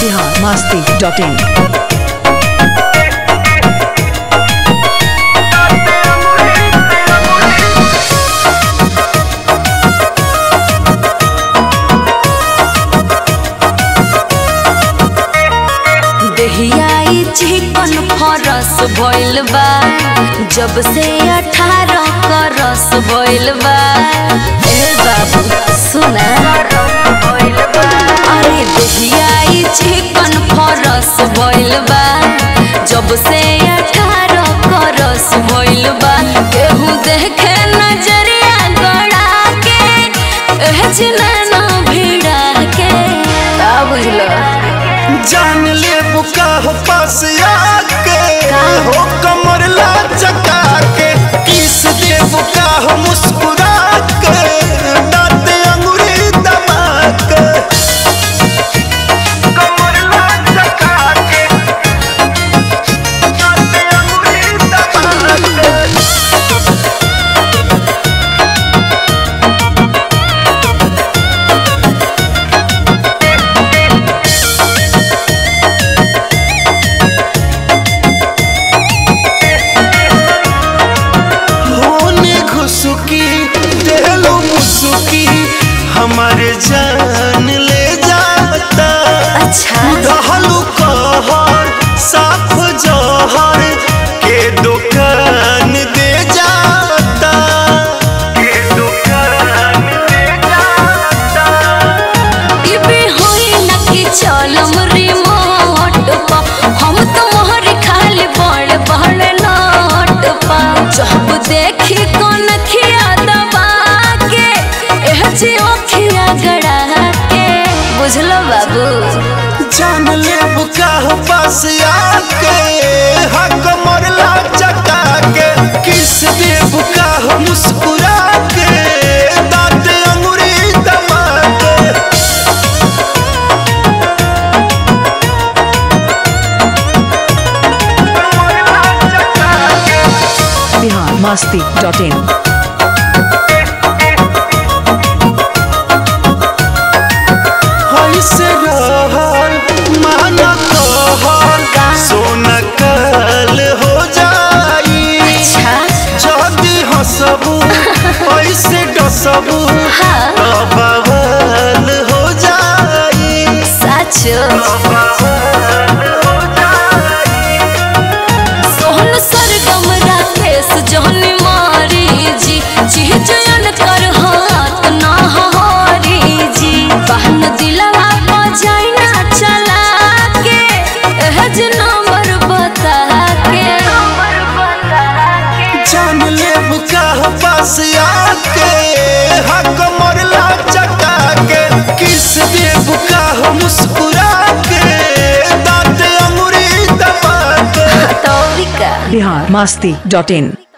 Bihar Masti dot in देहियाई चिकन फरस भइल बा जब से अठारह करस भइल बा ए बाबू सुना अरे देहियाई चिकन फरस भइल बा जब से अठारह करस भइल बा केहू देखे नजरिया गड़ा के एह जिना भिड़ा के का बुझलो जान ले बुका हो पास आके हो कमर ला चका के किस दे बुका हो मुस्कुरा के दांत अंगूरी दबा के कमर ला चका के दांत अंगूरी दबा के होने घुसुकी देलो मुसुकी हमारे जान ले जाता अच्छा दहलू कहर साफ जहर के दुकान दे जाता के दुकान दे जाता इबे होई ना कि चलम रिमोट पा हम तो मोहर खाली बड़ बड़ नोट पा जब देखी कौन खिया दबा के एह जी ओखिया गड़ा के बुझलो बाबू जान ले बुका हो पास आके हक मरला चका के किस दे बुका हो मुस्कुरा के दांत अंगूरी दबा के मरला चका के बिहार मस्ती डॉट इन ऐसे रहल माना कहल सोना कल हो जाई अच्छा जदी हंसबू ऐसे डसबू हाँ। तो बवाल हो जाई सच बवाल हो जाई सोहन सरगम राकेश जहनी मारी जी चिहचयन कर हाथ ना हारी जी बहन दिलवा बजाई ना चला के एह जे नंबर बता के जान ले बुका हो पास आके हक मरला चका के किस दे बुका हो मुस्कुरा के दांत अंगूरी दबा के तो भी का बिहार मस्ती डॉट इन